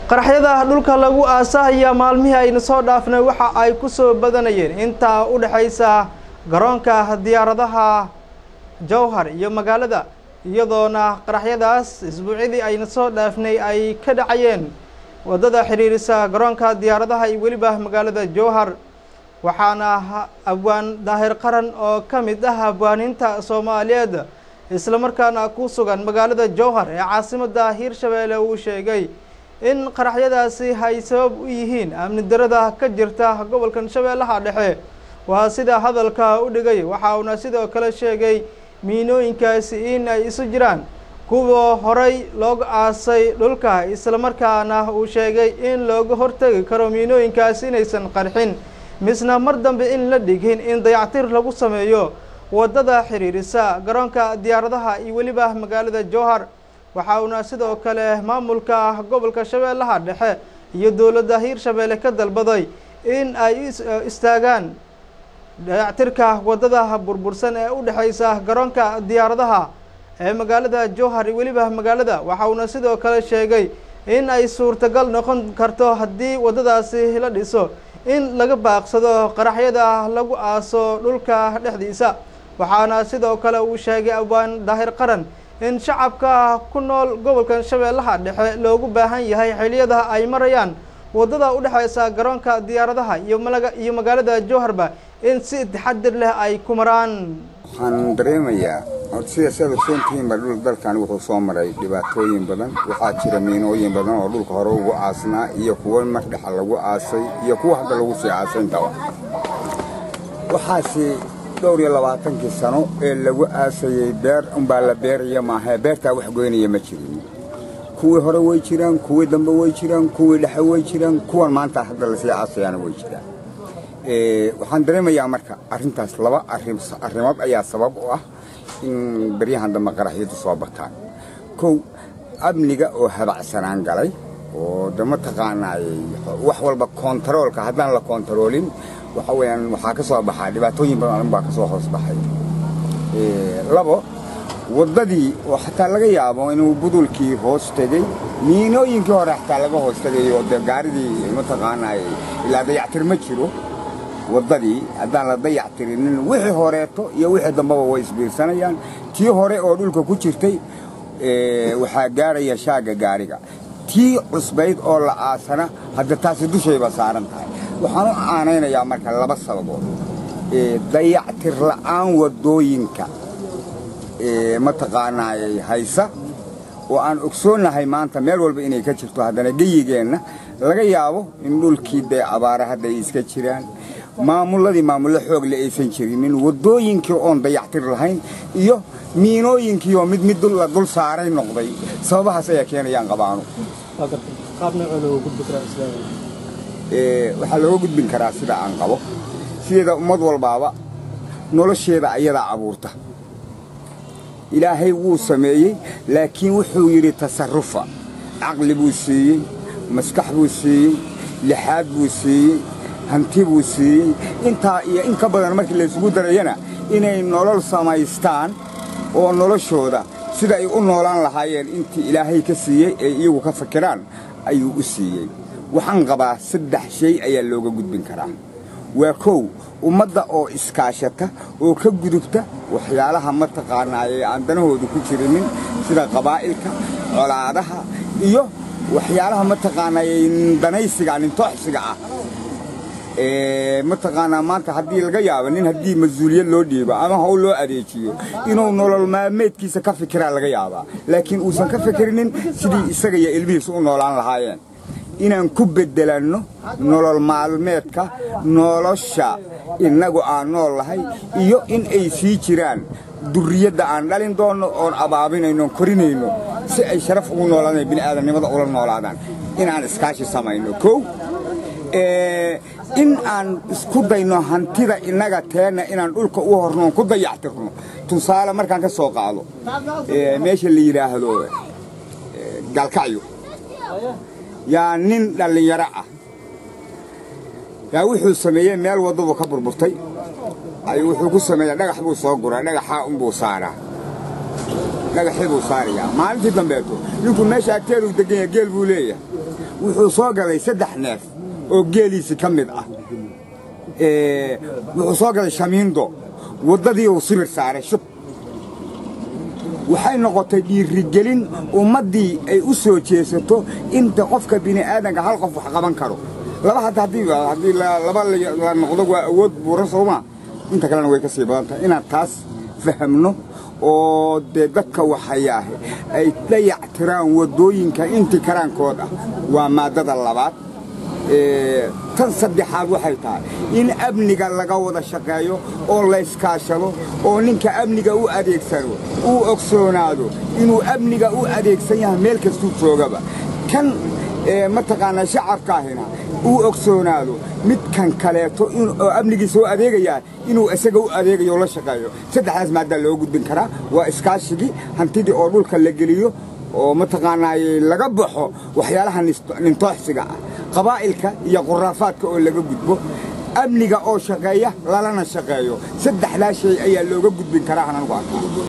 qaraxyada dhulka lagu aasahaya maalmihii aynu soo dhaafnay waxa ay ku soo badanayeen intaa u dhexaysa garoonka diyaaradaha jowhar iyo magaalada iyadoona qaraxyadaas isbuucyadii aynu soo dhaafnay ay ka dhacayeen waddada xidhiirisa garoonka diyaaradaha iyo weliba magaalada jowhar waxaana abwaan daahir qaran oo ka mid ah abwaaniinta soomaaliyeed islamarkaana ku sugan magaalada jowhar ee caasimadda hiirshabeelle uu sheegay in qaraxyadaasi ay sabab u yihiin amni darada ka jirta gobolkan shabeellaha dhexe waa sida hadalka u dhigay waxa uuna sidoo kale sheegay miinooyinkaasi in ay isu jiraan kuwa horay looga aasay dhulka islamarkaana uu sheegay in looga hortegi karo miinooyinkaasi inaysan qarxin misna mar dambe in la dhigin in dayactir lagu sameeyo waddada xidhiirisa garoonka diyaaradaha iyo weliba magaalada jowhar waxa uuna sidoo kale maamulka gobolka shabeellaha dhexe iyo dowladda hiirshabeelle ka dalbaday in ay istaagaan dayactirka waddada burbursan ee u dhexaysa garoonka diyaaradaha ee magaalada jowhar iyo weliba magaalada waxa uuna sidoo kale sheegay in ay suurtagal noqon karto haddii waddadaasi la dhiso in laga baaqsado qaraxyada lagu aaso dhulka dhexdiisa waxaana sidoo kale uu sheegay abwaan daahir qaran in shacabka ku nool gobolkan shabeellaha dhexe loogu baahan yahay xiliyada ay marayaan waddada u dhexaysa garoonka diyaaradaha iyo malaga iyo magaalada jowharba in si taxadir leh ay ku maraan waxaan dareemayaa horta sida saad ogsoontihiinba dhul dalkan wuxuu soo maray dhibaatooyin badan waxaa jira miinooyin badan oo dhulka hore ugu aasnaa iyo kuwo mar dhexa lagu aasay iyo kuwa hadda lagu sii aasay intaba waxaasi dhowr iyo labaatankii sano ee lagu aasayey beer unbaa la beeraya maahae beertaa wax goynaya ma jirin kuwii hore way jiraan kuwii dambe way jiraan kuwii dhexe way jiraan kuwan maanta hadda lasii aasayaana way jiraan waxaan dareemayaa marka arrintaas laba arrimood ayaa sabab u ah in beryahan dambe qaraxyadu soo bataan kow amniga oo habacsanaan galay oo de mataqaanaay wax walba kontaroolka haddaan la kontaroolin waxa weeyaan waxaa ka soo baxaa dhibaatooyin badan baa ka soo hoos baxay labo waddadii oo xataa laga yaabo inuu budulkii hoos tegey miinooyinkii hore xataa laga hoos tegay oo dee gaaridii mataqaanaay ilaa dayactir ma jiro waddadii haddaan la dayactirinin wixii horeeto iyo wixii dambaba way isbiirsanayaan tii hore oo dhulka ku jirtay waxaa gaaraya shaagga gaariga tii cusbayd oo la aasana hadda taasi dushayba saaran tahay waxaan u aanaynayaa marka laba sababood dayactir la'aan waddooyinka mataqaanaayay haysa oo aan ogsoonnahay maanta meel walba inay ka jirto haddana geyigeenna laga yaabo in dhulkii dee abaara hadda ay iska jiraan maamulladii maamullo xoogle aysan jirinin waddooyinkii oon dayactir lahayn iyo miinooyinkii oo mid mid la dul saaray noqday sababahaas ayaa keenayaan qabaanu waxaa looga gudbin karaa sida aan qabo sideeda ummad walbaaba nolosheeda ayadaa abuurta ilaahay wuu sameeyey laakiin wuxuu yidhi tasarufa caqli buu siiyey maskax buu siiyey lixaad buu siiyey hanti buu siiyey intaa iyo in ka badan markii laysugu darayana inay nolol samaystaan oo noloshooda sida ay u noolaan lahaayeen intii ilaahay ka siiyey ee iyagu ka fakiraan ayuu u siiyey waxaan qabaa saddex shay ayaa looga gudbin karaa waa kow ummadda oo iskaashata oo ka gudubta waxyaalaha mataqaanaayee aan danahoodu ku jirinin sida qabaa'ilka colaadaha iyo waxyaalaha mataqaanaayee danaysiga nintooxsiga ah mataqaanaa maanta haddii laga yaabo nin haddii mas-uuliyad loo dhiibo ama hawl loo adeejiyo inuu nolol maalmeedkiisa ka fikiraa laga yaabaa laakiin uusan ka fikirinin sidii isaga iyo ilmihiisu u noolaan lahaayeen inaan ku beddelanno nolol maalmeedka nolosha innagu aan nool lahay iyo in ay sii jiraan durriyadda aan dhalin doonno oon abaabinayno oon korinayno si ay sharaf ugu noolaadaan bini'aadamnimada ula noolaadaan inaan iskaashi samayno kow in aan isku dayno hantida innaga teenna inaan dhulka u hornoon ku dayactirno tusaale markaan ka soo qaado meesha la yidhaahdo gaalkacyo yaa nin dhallinyaro ah yaa wuxuu sameeyey meel waddadu ka burburtay ayuu wuxuu ku sameeyaa dhagax buu soo guraa dhagaxaa unbuu saaraa dhagaxii buu saarayaa maalintii dambeeto ninkuu meesha agteeduu degan yahay geel buu leeyahay wuxuu soo gaday saddex neef oo geeliisi ka mid ah wuxuu soo gaday shamiindo waddadii uu sibir saaray shub waxay noqotay dhiirigelin ummaddii ay u soo jeesato inta qofka bini'aadanka hal qof wax qaban karo laba hadda haddii haddii laba la noqdo waa awood buuran soomaa inta kalena way ka sii badan tahay inaan taas fahamno oo dee dadka waxayaahe ay dayac tiraan waddooyinka intii karaankood ah waa maaddada labaad tan saddexaad waxay tahay in amniga laga wada shaqeeyo oo layskaashado oo ninka amniga u adeegsano uu ogsoonaado inuu amniga u adeegsan yahay meel kastuu joogaba kan mataqaanaa shacabkaahina uu ogsoonaado midkan kaleeto oo amnigiisa u adeegayaa inuu isaga u adeegayo oo la shaqeeyo saddexdaas maaddaa loo gudbin karaa waa iskaashigii hantidii oo dhulka la geliyo oo mataqaanaaye laga baxo waxyaalaha nintooxsiga ah qabaa'ilka iyo quraafaadka oo laga gudbo amniga oo shaqeeya lalana shaqeeyo saddexdaa shay ayaa looga gudbin karaa aan anugu arkaa